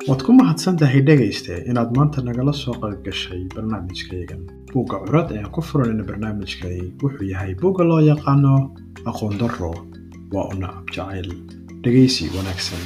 waad ku mahadsan tahay dhegayste inaad maanta nagala soo qayb gashay barnaamijkaygan buugga curad ayaan ku furanayna barnaamijkani wuxuu yahay buugga loo yaqaano aqoon darro waa u nacab jacayl dhegaysi wanaagsan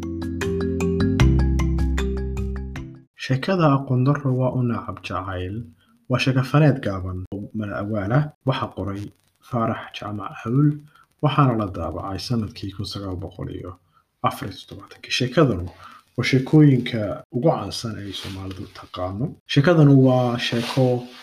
sheekada aqoon darro waa u nacab jacayl waa sheekafaneed gaaban oo mala-awaalah waxaa qoray faarax jaamac hawl waxaana la daabacay sanadkii kun sagaal boqol iyo afar iyo toddobaatankii sheekadanu waa sheekooyinka ugu caansan ay soomaalidu taqaano sheekadanu waa sheeko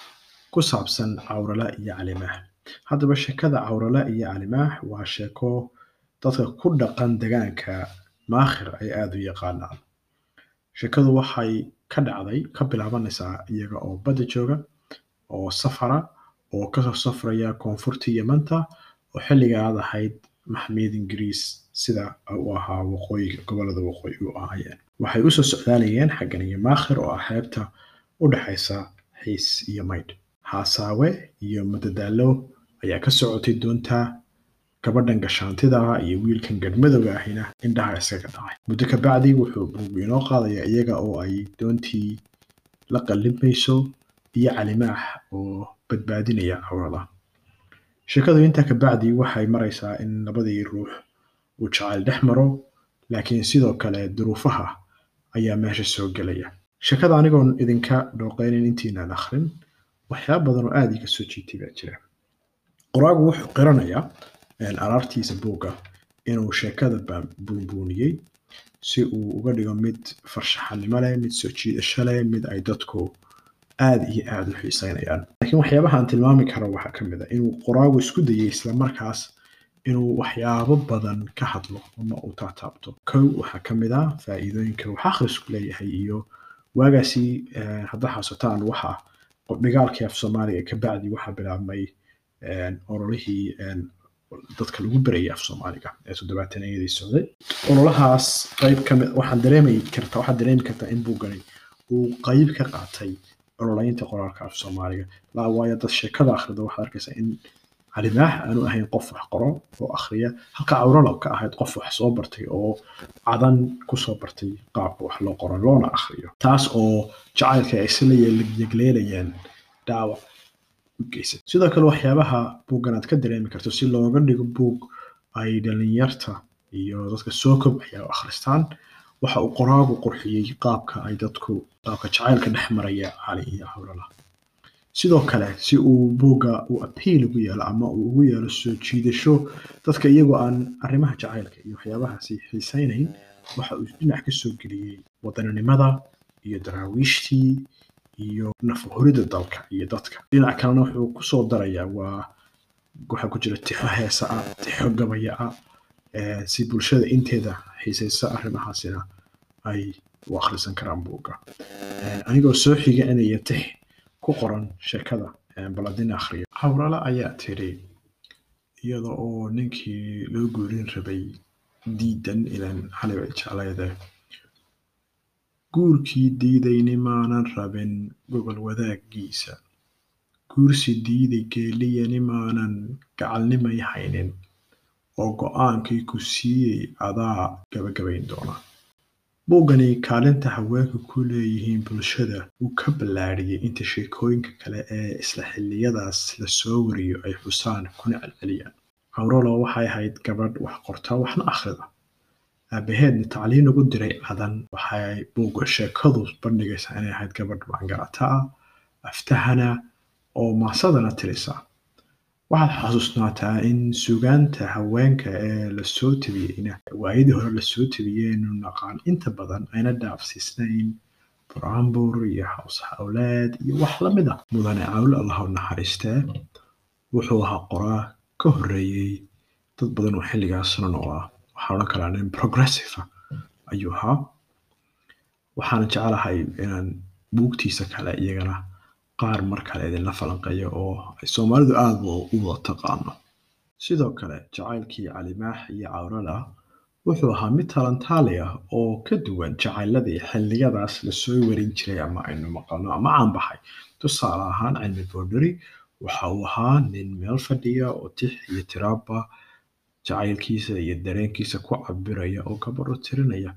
ku saabsan cawrala iyo calimaah haddaba sheekada cawrala iyo calimaah waa sheeko dadka ku dhaqan degaanka maakhir ay aada u yaqaanaan sheekadu waxay ka dhacday ka bilaabanaysaa iyaga oo badda jooga oo safara oo kasoo safraya koonfurtii yamanta oo xilligaad ahayd maxmiyad ingiriis sida uu ahaa waqooyiga gobolada waqooyi u ahaayeen waxay usoo socdaalayeen xaggan iyo maakhir oo ah xeebta u dhexaysa xiis iyo maydh haasaawe iyo madadaalo ayaa ka socotay doonta gabadhan gashaantida ah iyo wiilkan gadhmadowga ahina indhaha iskaga dhacay muddo ka bacdi wuxuu buugu inoo qaadaya iyaga oo ay doontii la qallimayso iyo calimaax oo badbaadinaya cawrada sheekadu intaa ka bacdi waxay maraysaa in labadii ruux uu jacayl dhex maro laakiin sidoo kale duruufaha ayaa meesha soo gelaya sheekada anigoon idinka dhooqeynin intiinaan akhrin waxyaaba badan oo aada iga soo jiitay baa jira qoraagu wuxuu qiranayaa araartiisa buugga inuu sheekada buunbuuniyey si uu uga dhigo mid farshaxanimo leh mid soo jiidasho leh mid ay dadku aada iyo aada u xiiseynayaan laakiin waxyaabaha aan tilmaami karo waxaa ka mid a inuu qoraagu isku dayay islamarkaas inuu waxyaabo badan ka hadlo ama uu taataabto kow waxaa ka mid ah faa'iidooyinka wax akhrisku leeyahay iyo waagaasi hadda xasuutaan waxa dhigaalkii af soomaaliga ka bacdi waxaa bilaabmay ololihii dadka lagu berayay af soomaaliga ee toddobaatanayadii socday ololahaas qayb ka mid waxaan dareemi kartaa waxaad dareemi kartaa in buuggani uu qayb ka qaatay ololeynta qoraalka af soomaaliga laa waayo dad sheekada akhrida waxaad arkaysaa in calimaax aanu ahayn qof wax qoro oo akhriya halka cawrala ka ahayd qof wax soo bartay oo cadan kusoo bartay qaabka wax loo qoro loona akhriyo taas oo jacaylka ay isla yegleelayaan dhaawac u geysay sidoo kale waxyaabaha buuggan aad ka dareemi karto si looga dhigo buug ay dhalinyarta iyo dadka soo kobcaya u akhristaan waxa uu qoraagu qurxiyey qaabka ay dadku qaabka jacaylka dhex maraya cali iyo cawrala sidoo kale si uu buugga u apiil ugu yeelo ama uu ugu yeelo soo jiidasho dadka iyagoo aan arrimaha jacaylka iyo waxyaabahaasi xiisaynayn waxa uu dhinac ka soo geliyey wadaninimada iyo daraawiishtii iyo nafahuridda dalka iyo dadka dhinac kalena wuxuu kusoo darayaa waa waxaa ku jira tixo heesa ah tixo gabaya ah si bulshada inteeda xiisaysa arrimahaasina ay u akhrisan karaan buugga anigoo soo xiganaya tix ku qoran sheekada baladin akhriya hawrala ayaa tiri iyada oo ninkii loo guurin rabay diidan ilan xalibay jeclayde guurkii diidayni maanan rabin gobol wadaaggiisa guursi diiday geeliyani maanan gacalnimay haynin oo go'aankii ku siiyey adaa gabagabayn doona buuggani kaalinta haweenku ku leeyihiin bulshada uu ka ballaadhiyey inta sheekooyinka kale ee isla xilliyadaas la soo wariyo ay xusaan kuna celceliyaan cawrolo waxay ahayd gabadh wax qorta waxna akhrida aabaheedna tacliin ugu diray cadan waxay buugga sheekadu bandhigaysaa inay ahayd gabadh maangarata ah aftahana oo maasadana tirisa waxaad xasuusnaataa in sugaanta haweenka ee lasoo tabiyeyna waayadii hore lasoo tabiyeynu naqaan inta badan ayna dhaafsiisnayn buraanbur iyo haws hawleed iyo wax lamid ah mudane cawl allahu naxariistee wuxuu ahaa qoraa ka horreeyey dad badan oo xilligaasna noolaa waxaa odhan karaa nin progressive ayuu ahaa waxaana jecelahay inaan buugtiisa kale iyagana qaar mar kale idinla falanqeeyo oo ay soomaalidu aada u wada taqaano sidoo kale jacaylkii calimaax iyo cawrala wuxuu ahaa mid talantaali ah oo ka duwan jacayladii xilliyadaas lasoo warin jiray ama aynu maqalno ama caanbaxay tusaale ahaan cilmi boodhari waxa uu ahaa nin meel fadhiya oo tix iyo tiraaba jacaylkiisa iyo dareenkiisa ku cabiraya oo gabadho tirinaya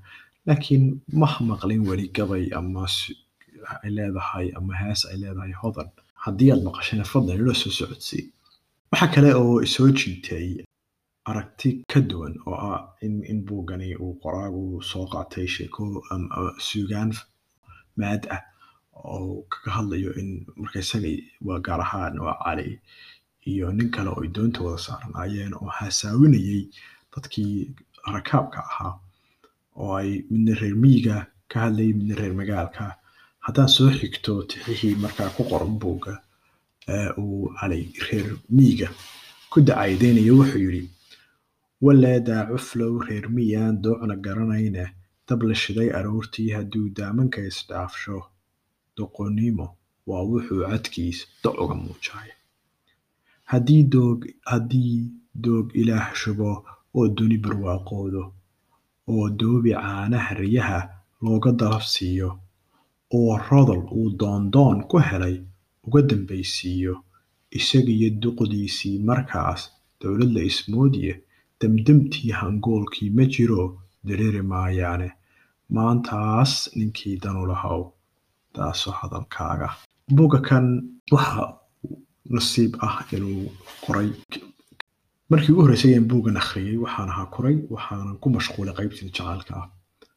laakiin ma maqlin weli gabay ama s- ay leedahay ama hees ay leedahay hodan haddii aad maqashana fadlan ila soo socodsii waxa kale oo isoo jiitay aragti ka duwan oo ah in, in buuggani uu qoraagu soo qaatay sheeko ama ama suugaan maad ah oo kaga hadlayo in marka isaga waa gaar ahaan waa cali iyo nin kale oo ay doonta wada saarnaayeen oo haasaawinayay dadkii rakaabka ahaa oo ay midna reer miyiga ka hadlayay midna reer magaalka haddaan soo xigto tixihii markaa ku qoran buugga ee uu cali reer miyiga ku dacaydeynayo wuxuu yidhi waleedaa cuflow reer miyaan doocna garanayne dab la shiday aroortii hadduu daamanka isdhaafsho doqonnimo waa wuxuu cadkiis doc uga muujaya haddii doog haddii doog ilaah shubo oo duni barwaaqoodo oo doobi caanaha riyaha looga dalab siiyo oo rodol uu doondoon ku helay uga dambaysiiyo isagiyo duqdiisii markaas dowlad la ismoodiye damdamtii hangoolkii ma jiro dareeri maayaane maantaas ninkii danu lahow taasoo hadalkaaga buugga kan waxa nasiib ah inuu qoray markii ugu horreysay aan buuggan akhriyey waxaan ahaa koray waxaanan ku mashquulay qaybtii jacaylka ah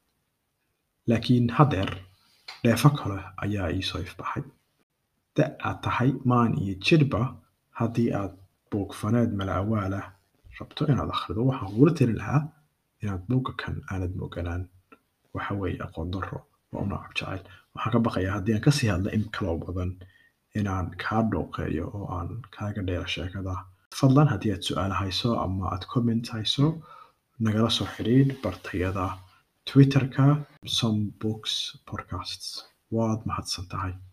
laakiin haddeer dheefo kale ayaa ii soo ifbaxay da aad tahay maan iyo jidhba haddii aad buugfaneed mala awaal ah rabto inaad akhrido waxaan kugula talin lahaa inaad buugga kan aanad mooganaan waxa weeye aqoon darro waa u nacab jacayl waxaan ka baqayaa haddii aan kasii hadla in kaloo badan inaan kaa dhooqeeyo oo aan kaaga dheera sheekada fadlan haddii aad su-aal hayso ama aad comment hayso nagala soo xidhiidh bartayada twitterka some books podcasts waad mahadsan tahay